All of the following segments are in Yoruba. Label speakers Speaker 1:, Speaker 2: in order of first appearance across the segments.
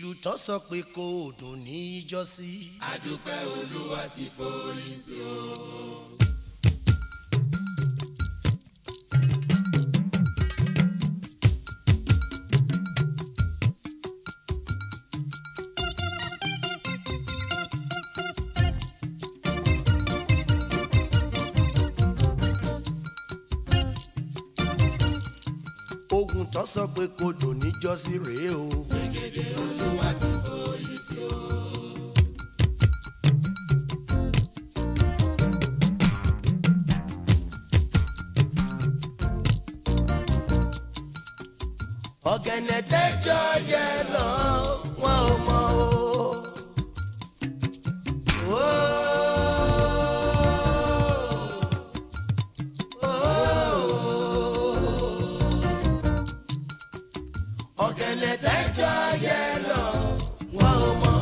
Speaker 1: ìlú tán sọ pé kò dùn ní ìjọsí.
Speaker 2: àdúpẹ́ olúwa ti forí sí o.
Speaker 1: ogun tán sọ pé kò dùn ní ìjọsí rèé o.
Speaker 2: gègé olúwa ti forí sí o.
Speaker 1: ọ̀gẹ̀nẹ̀ tẹ́jọ́ yẹ lọ wọn ò mọ̀ o. Ó. Ó. ọ̀gẹ̀nẹ̀ tẹ́jọ́ yẹ lọ wọn ò mọ̀.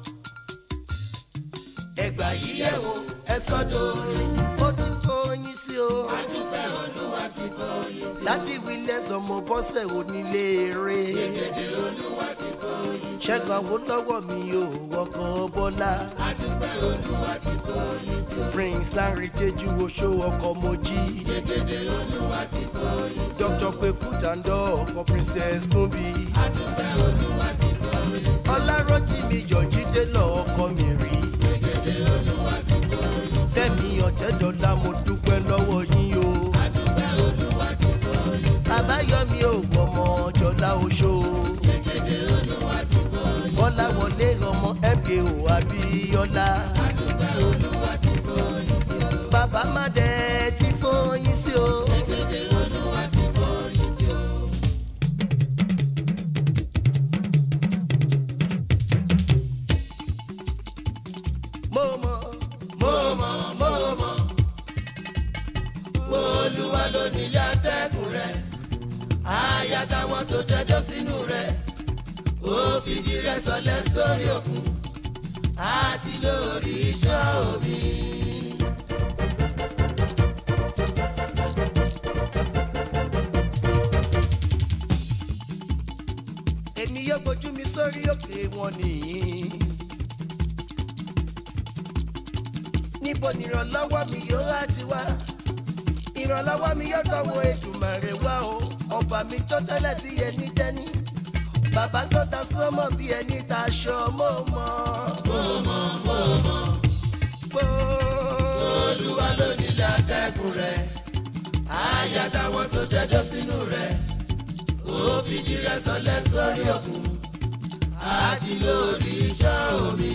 Speaker 1: ẹgbà yìí yẹ̀ wò ẹ sọ́dọ̀ orin ó ti fọyín sí o.
Speaker 2: àdúpẹ́ olúwa ti forí sí o.
Speaker 1: Láti Williams ọmọ bọ́sẹ̀ onílé eré.
Speaker 2: gègé olúwa ti forí sí o.
Speaker 1: Ṣẹ́gun Awólọ́wọ̀ mi ò wọkọ̀ Bọ́lá.
Speaker 2: àdúpẹ́ olúwa ti forí sí o.
Speaker 1: Prince Larry Jeju Oṣó ọkọ̀ Mojí.
Speaker 2: gègé olúwa ti forí sí o.
Speaker 1: Dr. Peku Tandọ ọkọ̀ Princess Kumbi.
Speaker 2: àdúpẹ́ olúwa ti forí sí o.
Speaker 1: Ọlárọ́jìmí Yọ̀jí Télọ̀ ọkọ̀ mi rí.
Speaker 2: gègé olúwa ti forí sí o.
Speaker 1: Fẹ́mi Ọ̀tẹ́dọ́lá mo dúpẹ́ lọ́wọ́ yín o.
Speaker 2: àdúpẹ́ olúwa ti forí sí o.
Speaker 1: Àbáyọ̀mí ò wọ̀mọ̀ Jọlá Oṣó.
Speaker 2: gègé olúwa ti forí sí o.
Speaker 1: Bọ́lá wọlé ọmọ MKO Abíọ́lá.
Speaker 2: àdúpẹ́ olúwa ti forí sí o.
Speaker 1: Bàbá Mádé ti fọyín sí o.
Speaker 2: gègé olúwa ti forí sí o.
Speaker 1: Mo mọ̀,
Speaker 2: mo mọ̀ mo mọ̀ olúwa ló nílé atẹ́kùn rẹ̀ àyà táwọn tó tẹ́jọ́ sínú rẹ̀ ó fìdí rẹ̀ sọlẹ̀ sórí òkun àti lórí iṣẹ́ omi.
Speaker 1: èmi yóò gbójú mi sórí òkè wọn nìyí. Níbo ni ìrànlọ́wọ́ mi yóò wá ti wá? Ìrànlọ́wọ́ mi yóò tọwọ́ Èdùmàrè wá o. Ọba mi tó tẹ́lẹ̀ bí ẹni dẹ́ni. Bàbá tó ta sọ́mọ̀ bí ẹni ta aṣọ mọ́ mọ́.
Speaker 2: mo mọ̀ mo mọ̀
Speaker 1: Gbó.
Speaker 2: olúwa ló nílé atẹ́kùn rẹ̀ àyà táwọn tó tẹ́jọ́ sínú rẹ̀ ó fìdí rẹ̀ sọlẹ̀ sórí òkun àti lórí iṣẹ́ omi.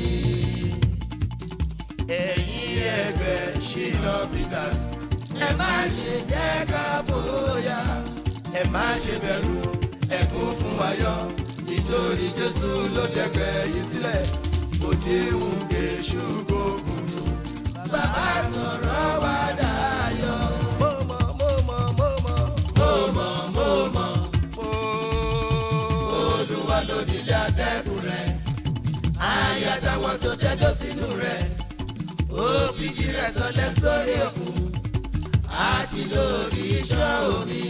Speaker 1: Ẹ̀yin ẹgbẹ́ Ṣínà Peters.
Speaker 2: ẹ má ṣe jẹ́ ká bóyá ẹ má ṣe bẹ̀rù ẹ kún fún ayọ̀ nítorí jésù ló dẹ̀gbẹ́ yìí sílẹ̀ bó ti ń ké ṣùgbọ́n tó bàbá sọ̀rọ̀ wá dayọ̀.
Speaker 1: Mo mọ̀, mo mọ̀, mo mọ̀.
Speaker 2: mo mọ̀ mo mọ̀
Speaker 1: Mo.
Speaker 2: olúwa ló nílé atẹ́kùn rẹ̀ àyà táwọn tó tẹ́jọ́ sínú rẹ̀ ó fìdí rẹ̀ sọlẹ̀ sórí òkun àti lórí iṣẹ́ omi.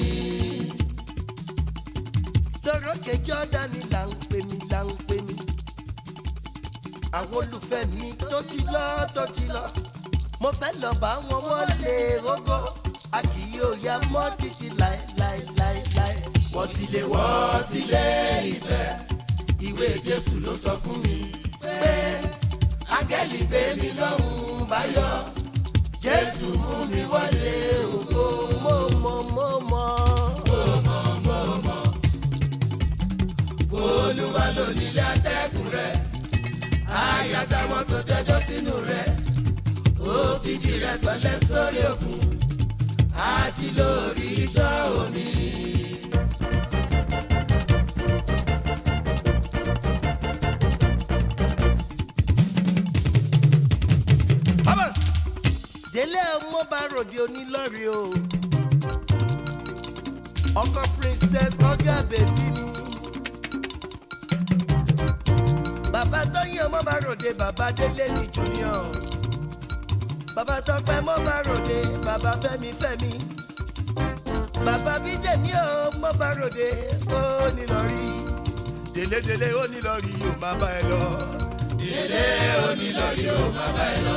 Speaker 1: Dọ́rọ́kẹ́ Jọ́dánì là ń pè mí là ń pè mí. Àwọn olùfẹ́ mi tó ti lọ tó ti lọ. Mo fẹ́ lọ bá wọn wọlé rógó. A kì yóò ya mọ́ títí láéláéláéláé.
Speaker 2: wọ́n sì lè wọ́ sílé ìfẹ́ ìwé jésù ló sọ fún mi pé áńgẹ́lì gbé mi lọ́hùn báyọ̀ jésù mú mi wọlé ògo
Speaker 1: Mo mọ̀ mo mọ̀.
Speaker 2: olúwa ló nílé atẹ́kùn rẹ̀ àyà táwọn tó tẹ́jọ́ sínú rẹ̀ ó fìdí rẹ̀ sọlẹ̀ sórí òkun àti lórí iṣẹ́ omi.
Speaker 1: Délé ọmọ bá ròde onílọ́rí o. Ọkọ princess ọgá bèbí mi. Bàbá Tóyìn ọmọ bá ròde bàbá Délé ní junior. Bàbá Tọ́pẹ́ mọ́ bá ròde bàbá Fẹ́mi Fẹ́mi. Bàbá Bídèmí ọmọ bá ròde ó nílọ́rí. délédélé ó ní lọ rí yóò máa bá ẹ lọ.
Speaker 2: délé onílọ́rí ó máa bá ẹ lọ.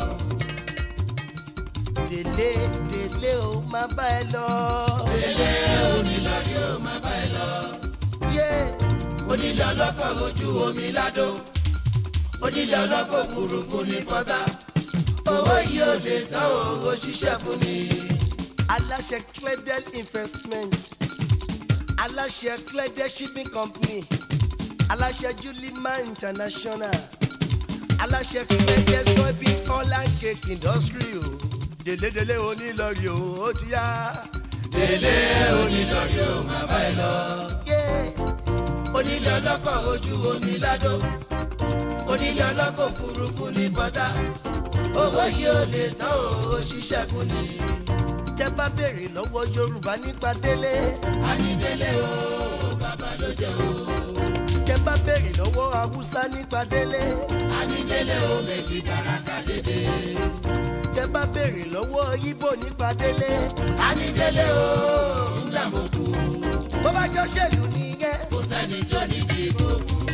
Speaker 1: délé délé ó máa bá ẹ lọ.
Speaker 2: délé onílọ́rí ó máa bá ẹ lọ.
Speaker 1: yé
Speaker 2: onílé ọlọ́kọ̀ ojú omi ládò onílé ọlọ́kọ̀ òfurufú ní pọ́tà owó yìí ò lè tán owó ṣiṣẹ́ fún mi.
Speaker 1: aláṣẹ cledel investment aláṣẹ cledel shipping company aláṣẹ julima international aláṣẹ cledel soybean oil and cake industry o délédélé onílọrí o ó ti yá.
Speaker 2: délé onílọ́rí ó máa bá ẹ lọ.
Speaker 1: yé
Speaker 2: onílé ọlọ́kọ̀ ojú omi ládò onílé ọlọ́kọ̀ òfurufú ní pọ́tà owó yìí ò lè tán owó ṣiṣẹ́ fún mi.
Speaker 1: tẹ bá béèrè lọ́wọ́ yorùbá nípa délé
Speaker 2: ànídélé o bàbá ló jẹ́ o.
Speaker 1: tẹ bá béèrè lọ́wọ́ haúsá nípa délé
Speaker 2: ànídélé o méjì tàràkà dédé.
Speaker 1: tẹ bá béèrè lọ́wọ́ ibo nípa délé
Speaker 2: ànídélé o ńlá mo kú.
Speaker 1: bó bá jọ ṣèlú nìyẹn.
Speaker 2: kò sẹ́ni tó ní dìbò fún.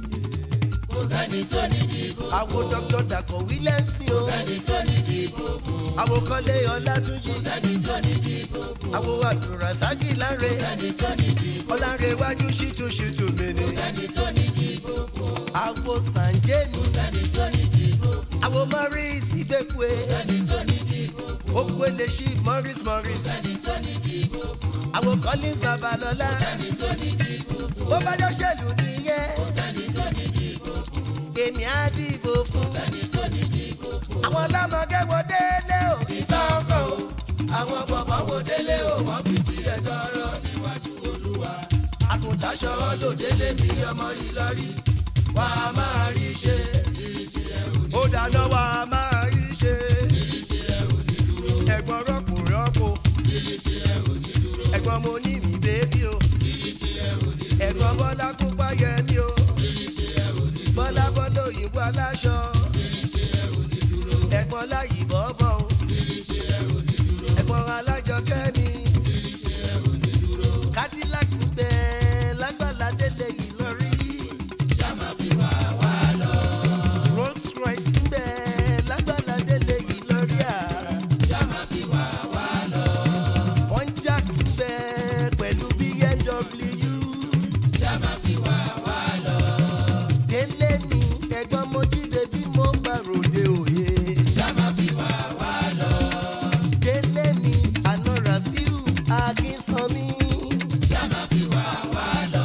Speaker 2: kò sẹ́ni tó ní dìbò fún.
Speaker 1: àwọn dr dako williams ni o
Speaker 2: sẹ́ni tó ní dìbò fún.
Speaker 1: àwọn kọ́lé ọlátúnjì
Speaker 2: sẹ́ni tó ní dìbò fún.
Speaker 1: àwọn àdùràsákì láre
Speaker 2: sẹ́ni tó ní dìbò
Speaker 1: ọlárẹ̀wájú ṣìtúṣìtú mi ni
Speaker 2: sẹ́ni tó ní dìbò fún.
Speaker 1: àwọn sànjẹ́ni
Speaker 2: sẹ́ni tó ní dìbò fún.
Speaker 1: àwọn morris ìgbẹ́kùé
Speaker 2: sẹ́ni tó ní dìbò fún.
Speaker 1: okwele ṣí morris morris
Speaker 2: sẹ́ni tó ní dìbò fún.
Speaker 1: àwọn collins babalọ́lá
Speaker 2: sẹ́ni tó ní dìbò fún.
Speaker 1: bó bá jọ ṣèlú nìyẹn
Speaker 2: sẹ́ni tó ní dìbò fún.
Speaker 1: èmi á dìbò fún
Speaker 2: sẹ́ni tó ní dìbò fún.
Speaker 1: àwọn ọlọ́mọge wo délé o
Speaker 2: ìta ọkọ̀ o àwọn bọ̀bọ̀ wo délé o wọ́n fi tiẹ̀ tọrọ níwájú olúwa. àgùntàṣọ lòdélé mi ọmọ ìlọrí wà á máa rí ṣe. ìrísí ẹ ò ní
Speaker 1: ó dáná wa máa rí ṣe
Speaker 2: ìrísí ẹ ò ní dúró.
Speaker 1: ẹ̀gbọ́n rọ́pò rọ́pò
Speaker 2: ìrísí ẹ ò ní dúró.
Speaker 1: ẹ̀gbọ́n mo ní mi bébí o
Speaker 2: ìrísí ẹ ò ní dúró.
Speaker 1: ẹ̀gbọ́n bọ́lá kópa yẹ mí o.
Speaker 2: ìrísí ẹ ò ní dúró.
Speaker 1: bọ́lá bọ́lá òyìnbó aláṣọ
Speaker 2: ìrísí ẹ ò ní dúró.
Speaker 1: ẹ̀gbọ́n láyì bọ́bọ̀ o
Speaker 2: ìrísí ẹ ò ní dúró.
Speaker 1: ẹ̀gbọ́n alájọ kẹ́mi
Speaker 2: ìrísí ẹ ò ní dúró.
Speaker 1: cadillac ń bẹ lágbàlá délé ìlọrí
Speaker 2: sáma fi wá wá lọ.
Speaker 1: rolls royce ń bẹ lágbàlá délé ìlọrí à
Speaker 2: sáma fi wá wá lọ.
Speaker 1: pontiac ń bẹ pẹ̀lú bmw
Speaker 2: sáma fi wá wá lọ.
Speaker 1: délé ni ẹ̀gbọ́n mo jíde bí mo bá ròde òye
Speaker 2: sáma fi wá wá lọ.
Speaker 1: délé ni àná rafiu akínsanmi.
Speaker 2: sáma fi wá wá lọ.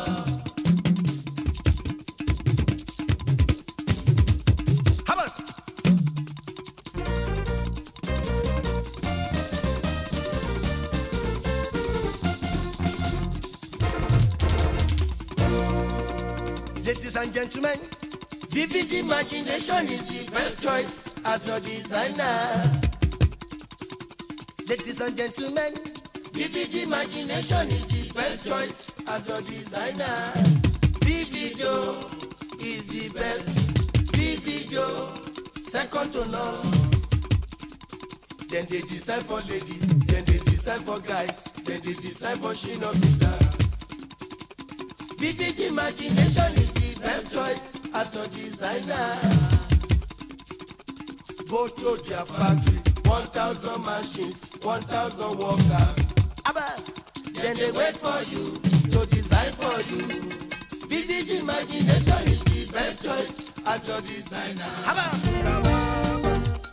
Speaker 1: Hamas. Ladies and gentlemen, vivid imagination is the best choice as a designer. Ladies and gentlemen, vivid imagination is the best choice as a designer. Vivido is the best. Vivido, second to none. Then they design for ladies, then they design for guys, then they design for shino beaters. Vivid imagination is the best choice as a designer. Go to their factory, 1,000 machines, 1,000 workers. Abbas, then they wait for you to design for you. Vivid imagination is the best choice as a designer. Abbas.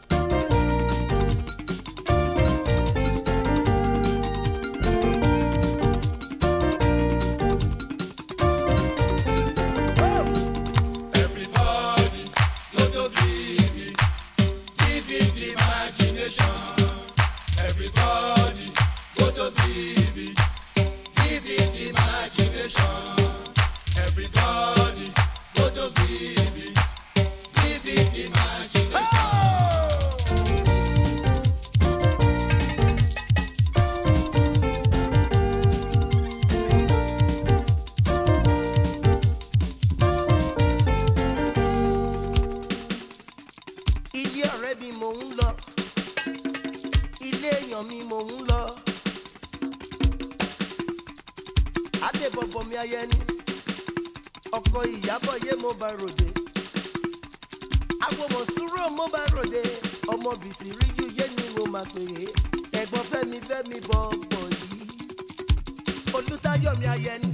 Speaker 2: Everybody, go to Vivi, Vivid imagination. Everybody, go to Vivi, Vivid imagination. Everybody, go to Vivi, Vivid imagination.
Speaker 1: ilé ọ̀rẹ́ mi mò ń lọ ilé èèyàn mi mò ń lọ adébọ̀bọ̀ mi ayẹni ọkọ ìyàbọ̀ yé mo bá ròde agbọmọ sùúrù mo bá ròde ọmọ bìsì rí yú yé ni mo máa pè é ẹ̀gbọ́n fẹ́mi fẹ́mi bọ̀ bọ̀ yìí olùtayọ̀mí ayẹni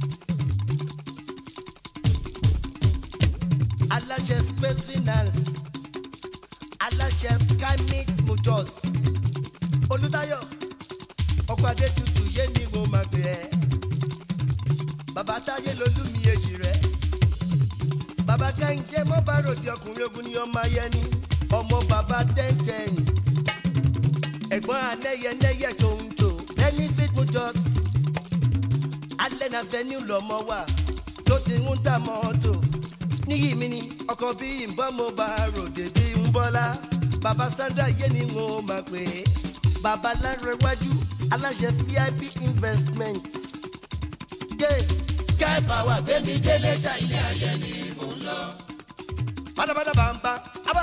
Speaker 1: aláṣẹ space finance aláṣẹ skymic motors olùtayọ̀ ọkọ̀ adé tutù yé ni mo máa pè é bàbá táyé lolúmi èjì rẹ bàbá kẹ́hìndé mọ́ bá ròde ọkùnrin ogun ni ọmọ ayẹni ọmọ bàbá tẹ́ntẹ́n ẹ̀gbọ́n anẹ́yẹnẹ́yẹ tó ń tò benefit motors alẹ́ náà venue lọ́mọ wà tó ti ń ta mọ́tò níyì mi ni ọkọ̀ bí ìbọn mo bá ròde bí ń bọ́lá bàbá sandra yé ni mo máa pè é bàbá lárẹ̀wájú aláṣẹ vip investment. Yeah
Speaker 2: sky power gbẹmí délé ṣàìlẹ ayẹ ni mò ń lọ.
Speaker 1: Bada bamba, aba.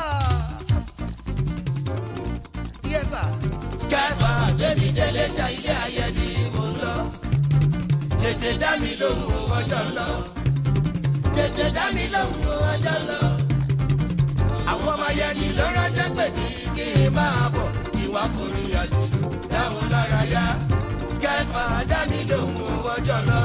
Speaker 1: Yeba,
Speaker 2: sky power gbẹmí délé ṣàìlẹ ayẹ ni mò ń lọ. tètè dá mi lóhùn o ọjọ́ ń lọ. tètè dá mi lóhùn o ọjọ́ ń lọ. àwọn ọmọ yẹn ni ló ránṣẹ́ pè mí kí n máa bọ̀ ìwà forí àtìlú dáhùn lára yá. sky power dá mi lóhùn o ọjọ́ ń lọ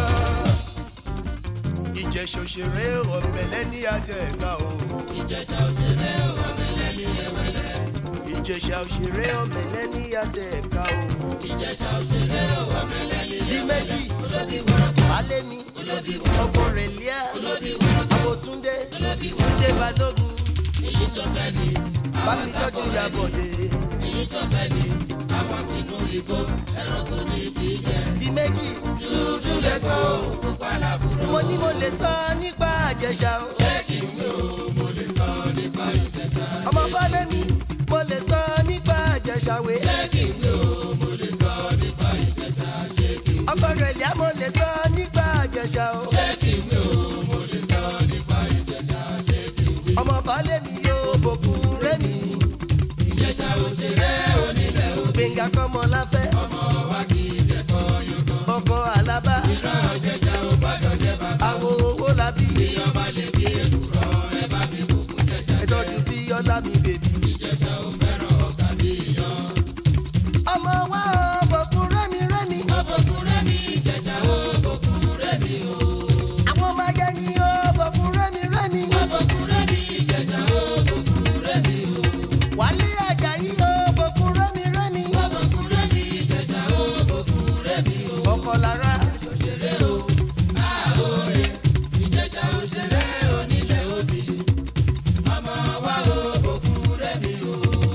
Speaker 1: ìjẹ̀ṣà òṣèré ọ̀mẹ̀lẹ́ ní ajẹ́ ẹ̀ka o.
Speaker 2: ìjẹ̀ṣà òṣèré ọ̀mẹ̀lẹ́ ní ẹ̀wẹ̀lẹ́.
Speaker 1: ìjẹ̀ṣà òṣèré ọ̀mẹ̀lẹ́ ní ajẹ́ ẹ̀ka o.
Speaker 2: ìjẹ̀ṣà òṣèré ọ̀mẹ̀lẹ́ ní
Speaker 1: di méjì
Speaker 2: olóbi wọ́rọ́kọ̀
Speaker 1: alẹ́ mi
Speaker 2: olóbi wọ́rọ́kọ̀
Speaker 1: ọkọ rẹ̀ líà
Speaker 2: olóbi wọ́rọ́kọ̀
Speaker 1: àbòtúndé
Speaker 2: olóbi
Speaker 1: túndé balógun
Speaker 2: èyí tó fẹ́ ni
Speaker 1: bámi tọ́jú ìyàbọ̀dé.
Speaker 2: èyí tó fẹ́ ni àwọn sínú igbó ẹranko ní ibi jẹ.
Speaker 1: di méjì
Speaker 2: dúdú lẹ́kọ̀ọ́ pupa làbúrò.
Speaker 1: mo ní mo lè sọ nípa àjẹsà o.
Speaker 2: ṣé kí n yóò mo lè sọ nípa ìjẹ̀ṣà.
Speaker 1: ọmọ bọ́lẹ̀ mi mo lè sọ nípa àjẹsà wé.
Speaker 2: ṣé kí n yóò mo lè sọ nípa ìjẹ̀ṣà. ṣé kí n
Speaker 1: ọkọ rẹ̀ líà mo lè sọ nípa àjẹsà o.
Speaker 2: ṣé kí n yóò mo lè sọ nípa ìjẹ̀ṣà. ṣé kí n yóò.
Speaker 1: ọmọ bọ́lẹ̀ mi yóò bòkun rẹ̀ mi.
Speaker 2: ìjẹ̀ṣà òṣèré onílẹ̀ òbí.
Speaker 1: gbẹ̀ngà kọ́mọ láfẹ́.
Speaker 2: ọmọ wa kì í jẹ̀kọ́ yọ̀kọ́.
Speaker 1: ọkọ alábá.
Speaker 2: ìran ìjẹ̀ṣà ò gbọ́dọ̀ jẹ́ bàbá.
Speaker 1: àwo owó làbí.
Speaker 2: bí ọba lè bí èkùrọ́ ẹ bá mi bùkún jẹ̀ṣà.
Speaker 1: ìtọ́jú tí ọlá mi bèbí.
Speaker 2: ìjẹ̀ṣà ò fẹ́ràn ọ̀gá bí iyán.
Speaker 1: ọmọ wa ò bòkun rẹ́mi rẹ́mi.
Speaker 2: ọbọ̀kún rẹ́mi ìjẹ̀ṣà ò bọ̀kún rẹ́mi o.
Speaker 1: àwọn ọmọ ayẹni ò bòkun rẹ́mi rẹ́mi.
Speaker 2: ọbọ̀kún rẹ́mi ìjẹ̀ṣà ò bọ̀kún rẹ́mi o.
Speaker 1: wálé àjàyí ò bòkun rẹ́mi rẹ́mi.
Speaker 2: ọbọ̀kún rẹ́mi ìjẹ̀ṣà ò bọ̀kún rẹ́mi o.
Speaker 1: ọkọ lára.
Speaker 2: òṣèré o àhóre ìjẹ̀ṣà òṣèré onílẹ̀ òbí. ọmọ wa ò bọ̀kún rẹ́mi o.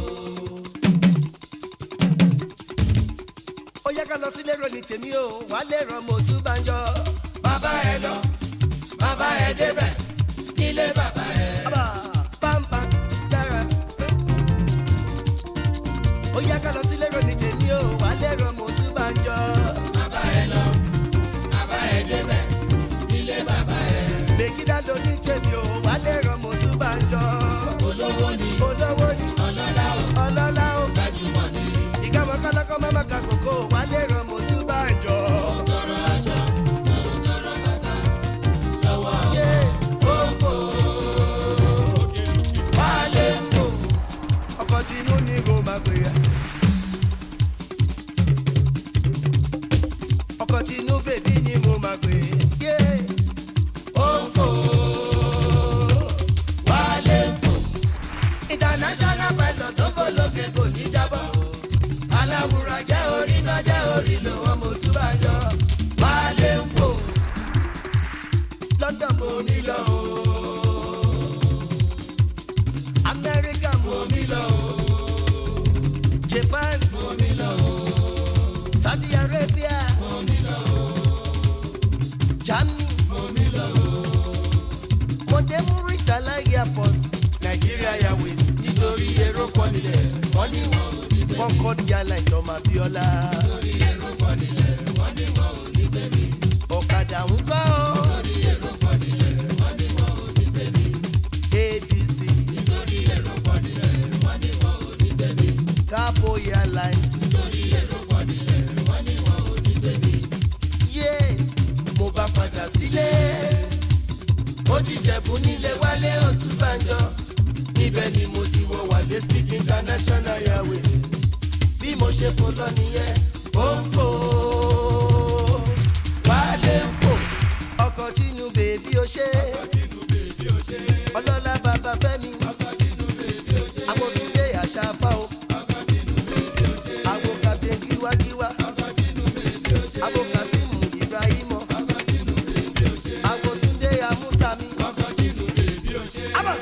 Speaker 1: ó yẹ ká lọ sílé ròní tèmi o wálé ràn mo tún bá ń jọ.
Speaker 2: bàbá ẹ lọ bàbá ẹ débẹ̀ nílé bàbá ẹ.
Speaker 1: Aba, pampa, dára. ó yẹ ká lọ sílé ròní tèmi o wálé ràn mo tún bá ń jọ.
Speaker 2: bàbá ẹ lọ bàbá ẹ débẹ̀ nílé bàbá ẹ.
Speaker 1: lèkìdá ló ní tèmi o wálé ràn mo tún bá ń jọ.
Speaker 2: olówó ni
Speaker 1: olówó ni
Speaker 2: ọlọ́lá ò
Speaker 1: ọlọ́lá o.
Speaker 2: gbajúmọ̀ ni
Speaker 1: ìkàmọ́ kọ́lọ́kọ́ máma ka kókó wálé ràn mo tún bá ń jọ.
Speaker 2: tọrọ aṣọ òun tọrọ bàtà lọ́wọ́
Speaker 1: yé
Speaker 2: òǹkò
Speaker 1: wálé o. ọkọ̀ tinú ni kò máa pè é. ọkọ̀ tinú bèbí ni mo máa pè é. yé
Speaker 2: òǹkò wálé kò
Speaker 1: international pilot tó fò lókè kò ní jábọ́.
Speaker 2: aláwùrọ̀ jẹ́ orí náà jẹ́ orí lò wọ́n mo tún bá yọ wálé kò
Speaker 1: london mo ní lọ o. america mo ní lọ o. japan mo ní lọ o. saudi arabia mo ní lọ o. germany mo ní lọ o. mo dé muritala airport nigeria airways
Speaker 2: nítorí èrò pọ̀ nílẹ̀ wọ́n ní wọn ò ní bẹ́ẹ̀
Speaker 1: concord airlines ọmọ abiola.
Speaker 2: nítorí èrò pọ̀ nílẹ̀ wọ́n ní wọn ò ní bẹ́ẹ̀ mi
Speaker 1: ọ̀kadà ń kọ́
Speaker 2: nítorí èrò pọ̀ nílẹ̀ wọ́n ní wọn ò ní bẹ́ẹ̀ mi
Speaker 1: adc
Speaker 2: nítorí èrò pọ̀ nílẹ̀ wọ́n ní wọn ò ní bẹ́ẹ̀ mi
Speaker 1: cabo airlines.
Speaker 2: nítorí èrò pọ̀ nílẹ̀ wọ́n ní wọn ò ní bẹ́ẹ̀ mi
Speaker 1: yé mo bá padà sílé onílé wálé òtúbànjọ níbẹ̀ ni mo ti wọ wálé stick international airways bí mo ṣe fò lọ nìyẹn ó ń fò wálé ń fò ọkọ̀ tínú bèbí ó ṣe ọlọ́lá bàbá fẹ́mi àwọn òdúlé àṣà fáwọn àwọn kàbíyè kíwákíwá àwọn kàsímù ibrahimọ àwọn túndé amúsàmí. Abba.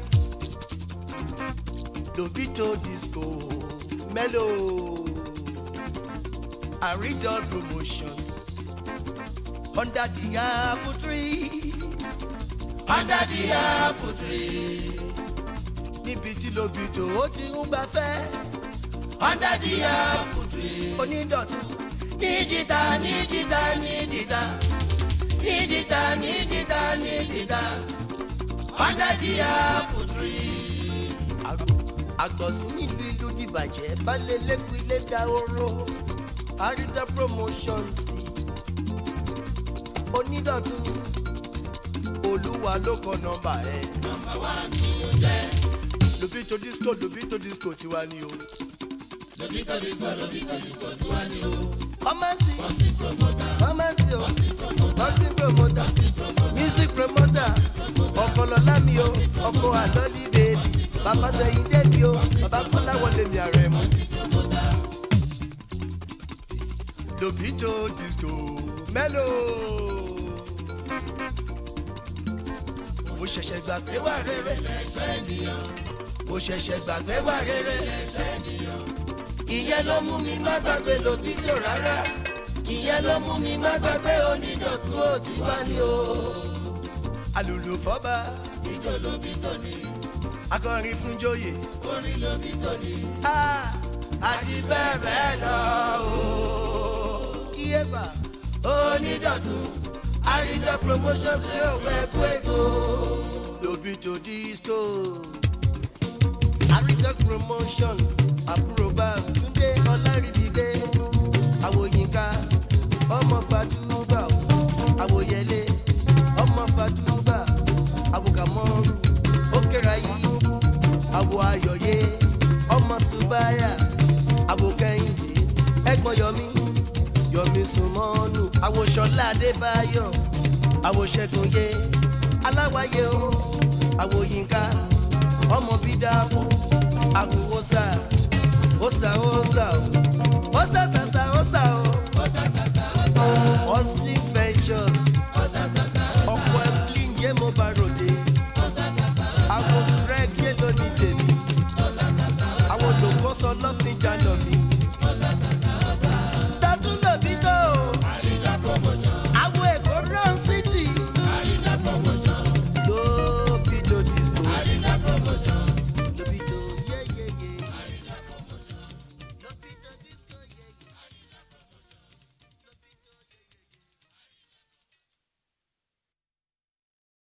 Speaker 1: Lobito disco mellow Aridol promotions under the apple tree under the apple tree níbi tí Lobito ó ti ń gbafẹ́ under the apple tree onídọ̀tún nídìíta nídìíta nídìíta nídìíta nídìíta nídìíta under the apple tree. àgbọ̀sí nílùú ìlú dìbàjẹ́ balẹ̀ lẹ́kùn ilé dahoro àrídà promotions onídọ̀tún olúwa ló kọ nọ́mbà ẹ̀. nọ́mbà wa ni ó jẹ́. Lobito disco Lobito disco tiwa ni o. Lobito disco Lobito disco tiwa ni o. Pharmacy pharmacy o pharmacy promoter music promoter ọkọlọlá mi o ọkọ àlọ́lí bèbí bàbá sẹ́yìn débi o bàbá kọ́lá wọlé mi ààrẹ mu. Lobito disco mellow. mo ṣẹ̀ṣẹ̀ gbàgbé wà rere mo ṣẹ̀ṣẹ̀ gbàgbé wà rere ìyẹn ló mú mi má gbàgbé Lobito rárá ìyẹn ló mú mi má gbàgbé onídọ̀tún ó ti wá ní o. alùlù fọ́ba ìjọ Lobito ni akọrin fún joyè orin Lobito ni àti bẹ́ẹ̀ bẹ́ẹ̀ lọ o. iyeba onídọ̀tún àrídọ̀ promotions ní òwe ẹ̀kú ètò Lobito disco àrídọ̀ promotions àbúrò bá túndé ọlárìbídé àwòyínká ọmọ fàdúgbà àwòyẹlé ọmọ fàdúgbà àwòkàmọ́rù ókèrayí àwò ayọ̀yé ọmọ subáyà àwòkẹ́yìndé ẹ̀gbọ́n yọmí yọmí sùmọ́nù àwòṣọlá adébáyọ̀ àwòṣẹ́gunyé aláwáyé o àwòyínká ọmọ bídàpọ̀ àwòwòsà òsà òsà